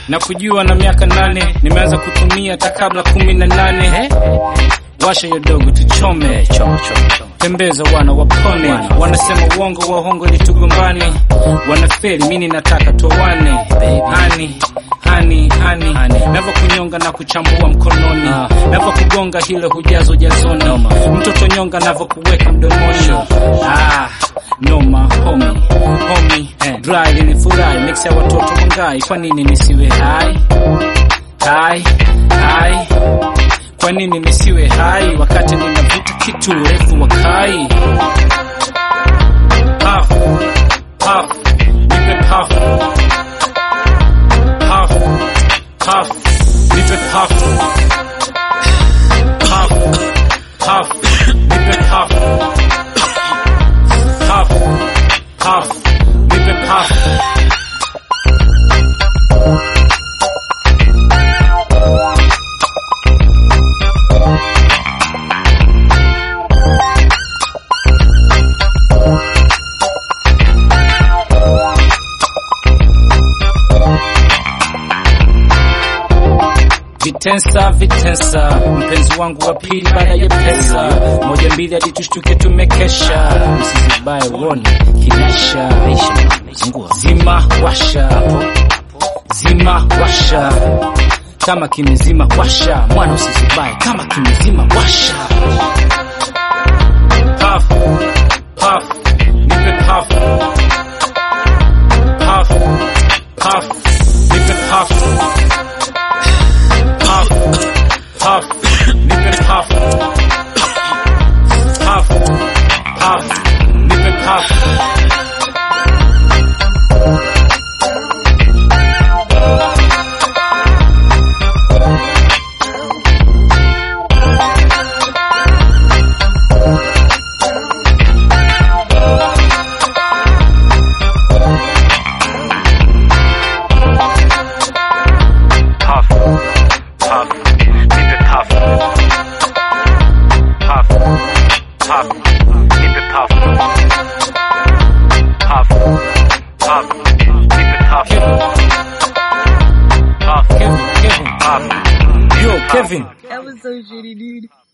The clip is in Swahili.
na kujua na miaka nane nimeanza kutumia hata kabla kumi na nane washa hiyo dogo tuchome tembeza wana wapone wanasema uongo wahongo ili tugombane wanaferi mini nataka tuoane hani hani hani navo kunyonga na kuchambua mkononi navo kugonga hile hujazo jazoni mtoto nyonga navo kuweka mdomoni ah, noma homi homi dry linifurahi mix ya watoto wangai kwa nini nisiwe hai hai hai kwa nini nisiwe hai wakati ninavuta kitu urefu wa kai Puff, puff, nipe puff. Puff, puff, nipe puff. Puff, puff, nipe puff. Puff, puff, nipe puff. Vitensa vitensa, mpenzi wangu wa pili baada ya pesa, moja mbili hadi tushtuke tumekesha, usizibaye uone kinesha, zima washa, zima washa, kama kimezima washa, mwana usizibaye kama kimezima washa, puff puff, nipe puff puff puff, nipe puff puff, puff, nipe puff, puff, puff, nipe puff. puff, puff, nipe puff, puff, puff, nipe puff, puff, puff, nipe puff, Kevin, puff, Kevin, puff. yo, Kevin. That was so shitty, dude.